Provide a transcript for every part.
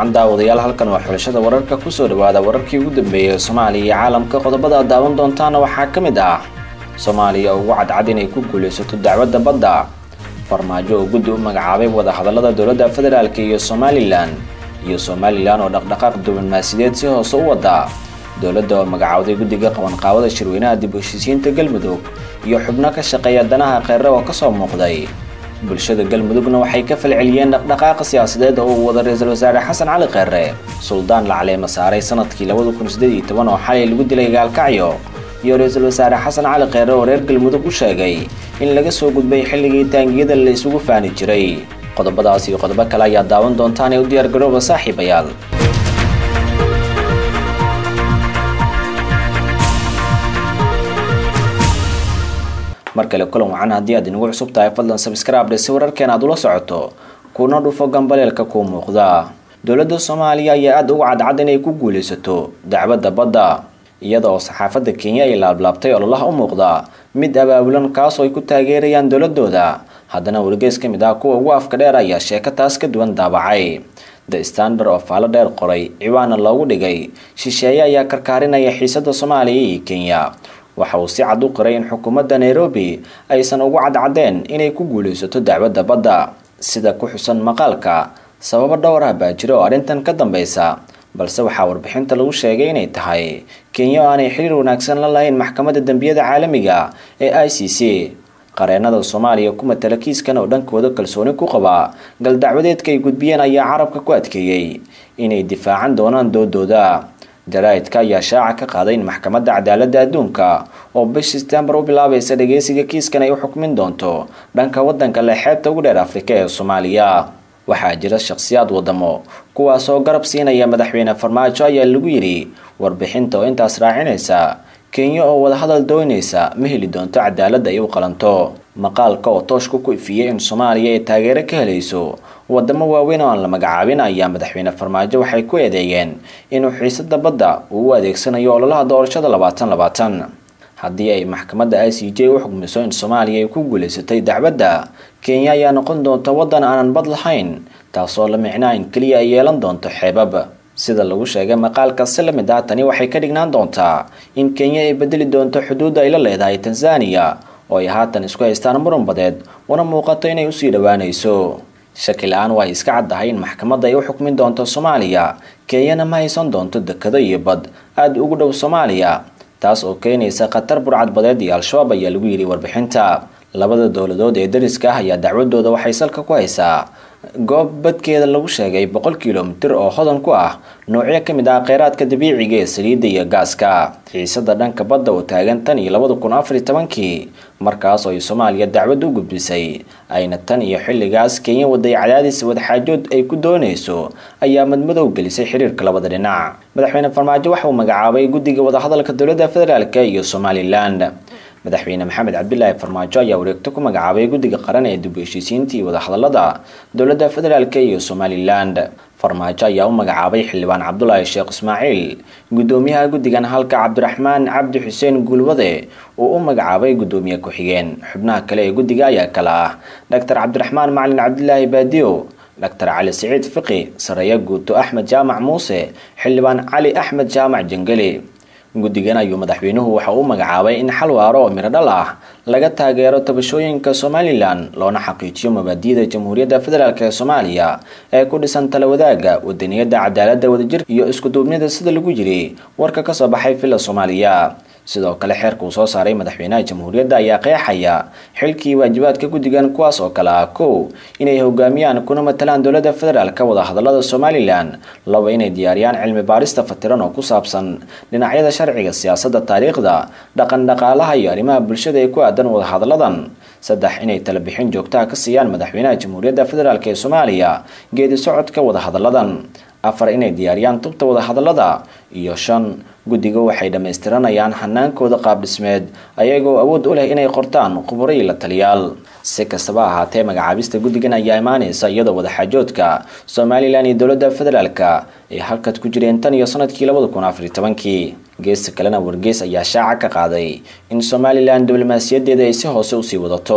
wacan daawadayaal halkan waa xulashada wararka kusoo dhawaada wararkii ugu dambeeyay soomaaliya iyo caalamka qodobada aad daawan doontaana waxaa ka mid ah soomaaliya ugu cadcad inay ku guulaysato dacwadda badda farmaajo oo guddi u magacaabay wadahadallada dowladda federaalk iyo somalilan iyo somalilan oo dhaqdhaqaaq diblomaasiyadeed si hoose u wada dowladda oo magacawday guddiga qabanqaabada shirweynaha dib u heshiisiinta galmudug iyo xubno ka shaqeeya danaha kheyre oo kasoo muuqday bulshada galmudugna waxay ka falceliyeen dhaqdhaqaaqa siyaasadeed oo uu wada ra-iisul wasaare xasan cali kheyre suldaan la caleema saaray sanadkii labada kun sideed iyo toban oo xalay lagu dilay gaalkacyo iyo ra-iisul wasaare xasan cali kheyre oo reer galmudug u sheegay in laga soo gudbay xilligii taangiyada la isugu faani jiray qodobadaas iyo qodobo kale ayaa daawan doontaan ee u diyaar garooba saaxiibayaal mar kale kulan wacan haddii aad inagu cusub tahay fadlan sabscribe si wararkeena aad ula socoto kuna dhufo gambaleelka kuu muuqda dowladda soomaaliya ayaa aada uga cadcad inay ku guulaysato dacwadda badda iyada oo saxaafadda kenya ay laablaabtay ololaha u muuqda mid abaabulan kaasoo ay ku taageerayaan dowladooda haddana wargeys ka mid ah kuwa ugu afka dheer ayaa sheeko taas ka duwan daabacay the standard oo faalo dheer qoray ciwaana loogu dhigay shisheeye ayaa karkaarinaya xiisada soomaaliya iyo kenya waxa uu si cad u qiray in xukuumadda nairobi aysan ugu cadcadeen inay ku guulaysato dacwadda badda sida ku xusan maqaalka sababo dhowr ah baa jira oo arrintan ka dambeysa balse waxaa warbixinta lagu sheegay inay tahay kenya oo aanay xiriir wanaagsan la lahayn maxkamadda dembiyada caalamiga ee i c c qareenada soomaaliya ku matala kiiskan oo dhankooda kalsooni ku qaba galdacwadeedka ay gudbiyeen ayaa carabka ku adkeeyey inay difaacan doonaan doodooda jaraa'idka ayaa shaaca ka qaaday in maxkamadda cadaaladda adduunka oo bish setembar u bilaabaysa dhageysiga kiiskan ay u xukmin doonto dhanka waddanka le xeebta ugu dheer afrika ee soomaaliya waxaa jira shakhsiyaad wadamo kuwaasoo garab siinaya madaxweyne farmaajo ayaa lagu yidhi warbixinta oo intaas raacinaysa kenya oo wadahadal doonaysa ma heli doonto cadaaladda ay u qalanto maqaalka oo tooshka ku ifiyey in soomaaliya ay taageero ka helayso wadamo waaweyn oo aan la magacaabin ayaa madaxweyne farmaajo waxay ku eedeeyeen inuu xiisada badda uu u adeegsanayo ololaha doorashada labaatan labaatan haddii ay maxkamadda i c j u xugmiso in soomaaliya ay ku guulaysatay dacwadda kenya ayaa noqon doonta waddan aanan bad lahayn taasoo la micnaa in keliya ay yeelan doonto xeebab sida lagu sheegay maqaalka si la mid ah tani waxay ka dhignaan doontaa in kenya ay bedeli doonto xuduudda ay la leedahay tanzaniya oo ay haatan isku haystaan muran badeed una muuqato inay usii dhowaanayso shaki la-aan waa ay iska caddahay in maxkamadda ay u xukmin doonto soomaaliya kenyana ma haysan doonto dekado iyo bad aada ugu dhow soomaaliya taas oo keenaysa khatar burcad badeed iyo al-shabaab ayaa lagu yidhi warbixinta labada dowladood ee dariska ah ayaa dacwadooda waxay salka ku haysaa goob badkeeda lagu sheegay boqol kilomitir oo hodan ku ah noocyo ka mid ah kheyraadka dabiiciga ee saliidda iyo gaaska xiisada dhanka badda oo taagan tan iyo labada kun afar iyo tobankii markaas oo ay soomaaliya dacwad u gudbisay ayna tan iyo xilligaas kenya waday cadaadis wadaxaajood ay ku doonayso ayaa madmadow gelisay xiriirka labada dhinac madaxweyne farmaajo waxa uu magacaabay guddiga wadahadalka dowladda federaalk iyo somalilan madaxweyne maxamed cabdilaahi farmaajo ayaa wareegto ku magacaabay guddiga qaran ee dib u heshiisiinta iyo wadahadalada dowladda federaalk iyo somalilan farmaajo ayaa u magacaabay xildhibaan cabdulaahi sheekh ismaaciil guddoomiyaha guddigan halka cabdiraxmaan cabdi xuseen guulwade uu u magacaabay guddoomiye ku-xigeen xubnaha kale ee guddiga ayaa kale ah doctor cabdiraxmaan macalin cabdilaahi baadiyo doctor cali siciid fiqi sareeya guuto axmed jaamac muuse xildhibaan cali axmed jaamac jangeli guddigan ayuu madaxweynuhu waxa uu magacaabay in xal waaro oo miro dhal ah laga taageero tabashooyinka somalilan loona xaqiijiyo mabaadi'da jamhuuriyadda federaalk ee soomaaliya ee ku dhisan tala wadaagga wadaniyadda cadaaladda wadajir iyo iskuduubnida sida lagu yiri warka kasoo baxay villa soomaaliya sidoo kale xeerka uu soo saaray madaxweynaha jamhuuriyadda ayaa qeexaya xilkii waajibaadka guddigan kuwaas oo kale ah kow inay hogaamiyaan kuna matalaan dowladda federaalka wadahadalada somalilan laba inay diyaariyaan cilmi baarista fatiran oo ku saabsan dhinacyada sharciga siyaasadda taariikhda dhaqan dhaqaalaha iyo arrimaha bulshada ee ku aadan wadahadaladan saddex inay talabixin joogtaha ka siiyaan madaxweynaha jamhuuriyadda federaalk ee soomaaliya geedi socodka wadahadaladan afar inay diyaariyaan tubta wadahadalada iyo shan guddiga waxay dhammaystiranayaan hanaankooda qaabdhismeed ayagoo awood u leh inay qortaan khuburo iyo la taliyaal si kastaba ahaatee magacaabista guddigan ayaa imaanaysa iyadoo wadaxaajoodka somalilan iyo dowladda federaalka ay halkad ku jireen tan iyo sanadkii labada kun afar iyo tobankii geesta kalena wargeys ayaa shaaca ka qaaday in somalilan diblomaasiyadeeda ay si hoose usii wadato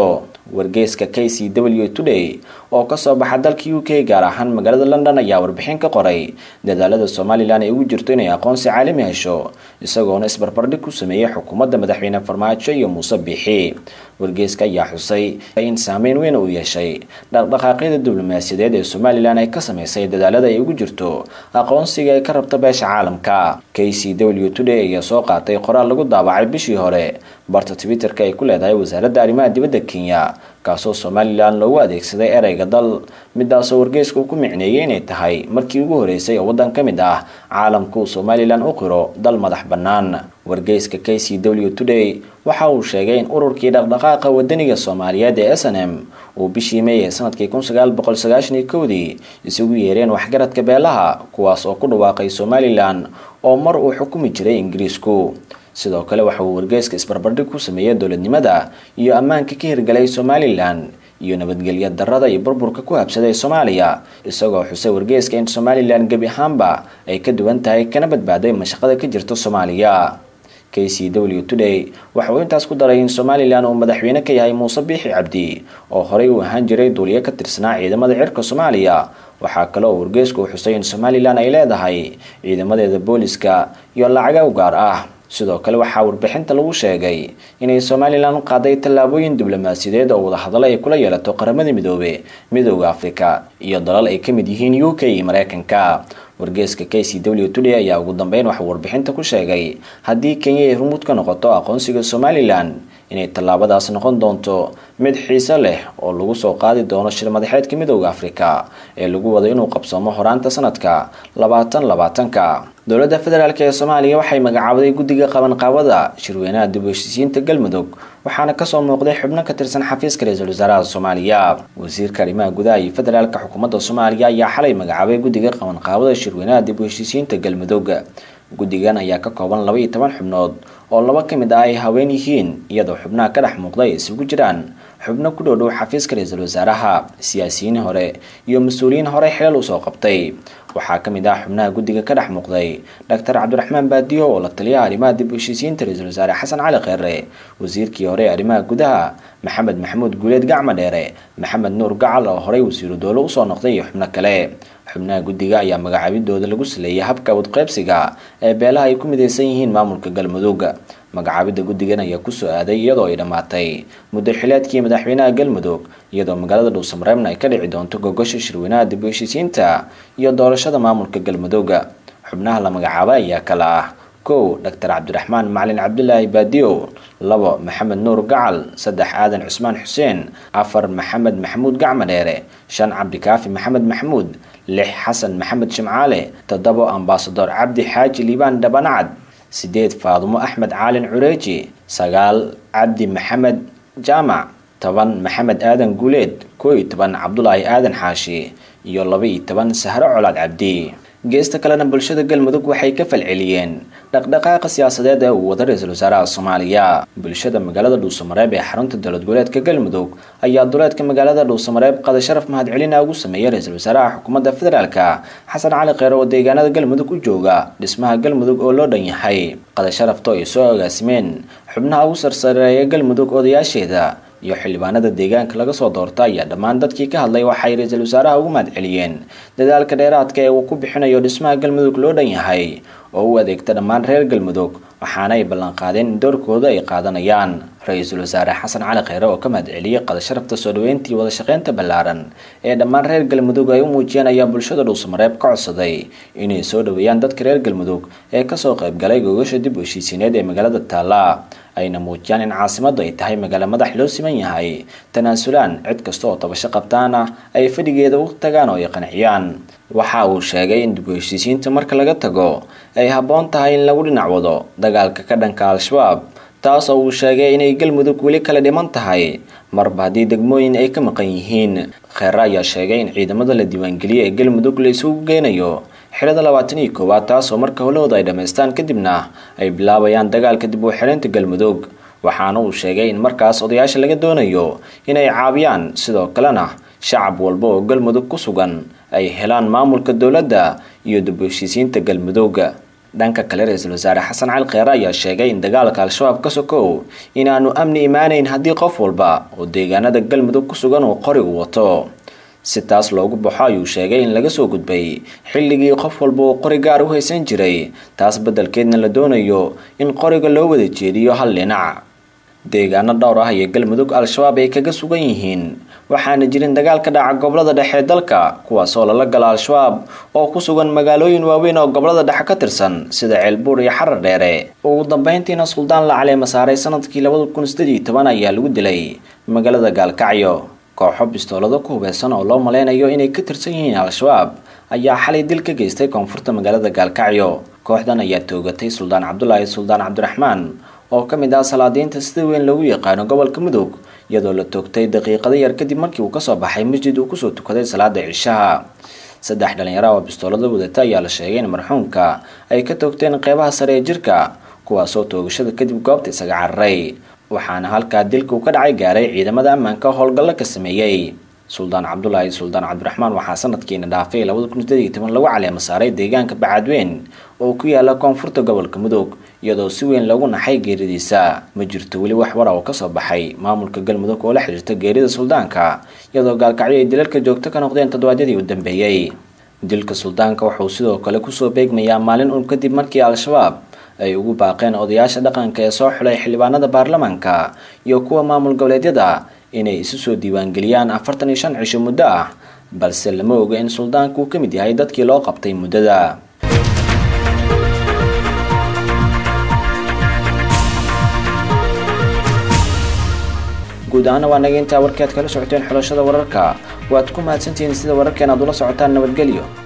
wargeyska k c w today oo kasoo baxa dalka u k gaar ahaan magaalada london ayaa warbixin ka qoray dadaalada somalilan ay ugu jirto inay aqoonsi caalami hesho isagoona isbarbardhig ku sameeyey xukuumadda madaxweyne farmaajo iyo muuse biixi wargeyska ayaa xusay in saameyn weyn uu yeeshay dhaqdhaqaaqyada diblomaasiyadeed ee somalilan ay ka sameysay dadaalada ay ugu jirto aqoonsiga ay ka rabta beesha caalamka k c w today ayaa soo qaatay qoraal lagu daabacay bishii hore barta twitterka ay ku leedahay wasaaradda arrimaha dibadda kenya kaasoo somalilan loogu adeegsaday ereyga dal midaasoo wargeysku ku micneeyay inay tahay markii ugu horeysay oo waddan ka mid ah caalamka uu somalilan u qiro dal madax bannaan wargeyska k c w today waxa uu sheegay in ururkii dhaqdhaqaaqa wadaniga soomaaliyeed ee s n m uu bishii meey ee sanadkii kun sagaal boqol sagaashan iyo kowdii isugu yeereen waxgaradka beelaha kuwaas oo ku dhawaaqay somalilan oo mar uu xukumi jiray ingiriisku sidoo kale waxa uu wargeyska isbarbardhig ku sameeyey dowladnimada iyo ammaanka ka hirgalay somalilan iyo nabadgelya darada iyo burburka ku habsaday soomaaliya isagoo xusay wargeyska in somalilan gebi ahaanba ay ka duwan tahay kana badbaaday mashaqada ka jirta soomaaliya k c w today waxa uu intaas ku daray in somalilan uu madaxweyne ka yahay muuse biixi cabdi oo horey uu ahaan jiray duuliye ka tirsanaa ciidamada cirka soomaaliya waxaa kale oo wargeysku uu xusay in somalilan ay leedahay ciidamadeeda booliska iyo lacaga u gaar ah sidoo kale waxaa warbixinta lagu sheegay inay somalilan qaaday tallaabooyin diblomaasiyadeed oo wadahadalo ay kula yeelato qaramada midoobe midooda afrika iyo dalal ay ka mid yihiin u k iyo mareykanka wargeeska k c w today ayaa ugu dambeyn waxuu warbixinta ku sheegay haddii kenya ay rumuud ka noqoto aqoonsiga somalilan inay tallaabadaas noqon doonto mid xiise leh oo lagu soo qaadi doono shir madaxeedka midooda afrika ee lagu wado inuu qabsoomo horaanta sanadka labaatan labaatanka dowladda federaalk ee soomaaliya waxay magacaabaday guddiga qabanqaabada shirweynaha dib u heshiisiinta galmudug waxaana kasoo muuqday xubno ka tirsan xafiiska ra-iisul wasaaraha soomaaliya wasiirka arrimaha gudaha iyo federaalka xukuumadda soomaaliya ayaa xalay magacaabay guddiga qabanqaabada shirweynaha dib u heshiisiinta galmudug guddigan ayaa ka kooban laba iyo toban xubnood oo laba ka mid ah ay haween yihiin iyadoo xubnaha ka dhex muuqda ay isugu jiraan xubno ku dhow dhow xafiiska ra-iisul wasaaraha siyaasiyiin hore iyo mas-uuliyiin horey xilal usoo qabtay waxaa ka mid ah xubnaha guddiga ka dhex muuqday doctor cabdiraxmaan baadiyo oo la taliyaha arrimaha dib u heshiisiinta ra-iisul wasaare xasan cali kheere wasiirkii hore ee arrimaha gudaha maxamed maxamuud guuleed gacmo dheere maxamed nuur gacal oo horey wasiiru doole usoo noqday iyo xubno kale xubnaha guddiga ayaa magacaabidooda lagu saleeyay habka wadqeybsiga ee beelaha ay ku midaysan yihiin maamulka galmudug magacaabidda guddigan ayaa kusoo aaday iyadoo ay dhammaatay muddo xileedkii madaxweynaha galmudug iyadoo magaalada dhuusamareebna ay ka dhici doonto gogosha shirweynaha dib u heshiisiinta iyo doorashada maamulka galmudug xubnaha la magacaabay ayaa kala ah kow doctor cabdiraxmaan macalin cabdilaahi baadiyo labo maxamed nuur gacal saddex aadan cusmaan xuseen afar maxamed maxamuud gacmo dheere shan cabdikaafi maxamed maxamuud lix xasan maxamed shimcaale toddobo ambasador cabdi xaaji liibaan dhabanacad sideed faadumo axmed caalin cureeji sagaal cabdi maxamed jaamac toban maxamed aadan guuleed koo iyo toban cabdulaahi aadan xaashi iyo laba iyo toban sahro colaad cabdi geesta kalena bulshada galmudug waxay ka falceliyeen dhaqdhaqaaqa siyaasadeed ee uu wada ra-iisul wasaaraha soomaaliya bulshada magaalada dhuusamareeb ee xarunta dowlad goboleedka galmudug ayaa duleedka magaalada dhuusamareeb qada sharaf mahadcelina ugu sameeyay ra-iisul wasaaraha xukuumadda federaalka xasan cali kheyre oo deegaanada galmudug u jooga dhismaha galmudug oo loo dhan yahay qada sharafto ay soo agaasimeen xubnaha ugu sarsareeya galmudug odayaasheeda iyo xildhibaanada deegaanka laga soo doorta ayaa dhammaan dadkii ka hadlay waxay ra-iisul wasaaraha ugu mahadceliyeen dadaalka dheeraadka ee uu ku bixinayo dhismaha galmudug loo dhan yahay oo u adeegta dhammaan reer galmudug waxaana ay ballanqaadeen in doorkooda ay qaadanayaan ra-iisul wasaare xasan cali kheyre oo ka mahadceliyey qada sharafta soo dhaweyntii wada shaqeynta ballaaran ee dhammaan reer galmudug ay u muujiyeen ayaa bulshada dhuusamareeb ka codsaday inay soo dhaweeyaan dadka reer galmudug ee kasoo qaybgalay gogasha dib u heshiisiineed ee magaalada taala ayna muujiyaan in caasimadu ay tahay magaalo madax loo siman yahay tanaasulaan cid kasta oo tabasho qabtaana ay fadhigeeda u tagaan oo ay qanciyaan waxa uu sheegay in dib u heshiisiinta marka laga tago ay habboon tahay in lagu dhinac wado dagaalka ka dhanka al-shabaab taas oo uu sheegay inay galmudug weli kala dhiman tahay marba haddii degmooyin ay ka maqan yihiin kheere ayaa sheegay in ciidamada la diiwaangeliyey ee galmudug la isugu geynayo xilada labaatan iyo koowaad taasoo marka howlahooda ay dhammaystaan kadibna ay bilaabayaan dagaalka dib u xireynta galmudug waxaana uu sheegay in markaas odayaasha laga doonayo inay caabiyaan sidoo kalena shacab walba oo galmudug ku sugan ay helaan maamulka dowladda iyo dib u heshiisiinta galmudug dhanka kale ra-iisul wasaare xasan cali kheyre ayaa sheegay in dagaalka al-shabaab ka sokow inaanu amni imaanayn haddii qof walba oo deegaanada galmudug ku sugan uu qorigu wato si taas loogu baxo ayuu sheegay in laga soo gudbay xilligii qof walba uu qori gaar u haysan jiray taas beddelkeedna la doonayo in qoriga loo wada jeediyo hal dhinac deegaano dhowr ah iyo galmudug al-shabaab ay kaga sugan yihiin waxaana jirin dagaal ka dhaca gobolada dhexe ee dalka kuwaas oo lala gala al-shabaab oo ku sugan magaalooyin waaweyn oo gobolada dhexe ka tirsan sida ceelbuur iyo xarar dheere ugu dambeyntiina suldaan la caleema saaray sanadkii labada kun sideed iyo toban ayaa lagu dilay magaalada gaalkacyo kooxo bistoolado ku hubeysan oo loo maleynayo inay ka tirsan yihiin al-shabaab ayaa xalay dil ka geystay koonfurta magaalada gaalkacyo kooxdan ayaa toogatay suldaan cabdulaahi suldaan cabdiraxmaan oo ka mid ah salaadiinta sida weyn loogu yaqaano gobolka mudug iyadoo la toogtay daqiiqado yar kadib markii uu kasoo baxay masjid uu kusoo tukaday salaada cishaha saddex dhalinyaro oo bistoolada wadata ayaa la sheegay in marxuumka ay ka toogteen qeybaha sare ee jirka kuwaasoo toogashada kadib goobta isaga cararay waxaana halkaa dilka uu ka dhacay gaaray ciidamada ammaanka howlgallo ka sameeyey suldaan cabdulaahi suldaan cabdiraxmaan waxaa sanadkiina dhaafay labada kun sideed iyo toban lagu caleema saaray deegaanka bacadweyn oo ku yaala koonfurta gobolka mudug iyadoo si weyn lagu naxay geeridiisa ma jirto weli wax wara oo kasoo baxay maamulka galmudug oo la xiriirta geerida suldaanka iyadoo gaalkacyo ay dilalka joogto ka noqdeen toddobaadyadii u dambeeyey dilka suldaanka wuxuu sidoo kale kusoo beegmayaa maalin un kadib markii al-shabaab ay ugu baaqeen odayaasha dhaqanka ee soo xulay xildhibaanada baarlamaanka iyo kuwa maamul goboleedyada inay isu soo diiwaangeliyaan afartan iyo shan cisho muddo ah balse lama oga in suldaanku uu ka mid yahay dadkii loo qabtay muddada guud ahaana waa naga intaa warkii aad kala socoteen xulashada wararka waad ku mahadsantihiin sida wararkeen aad ula socotaan nabadgelyo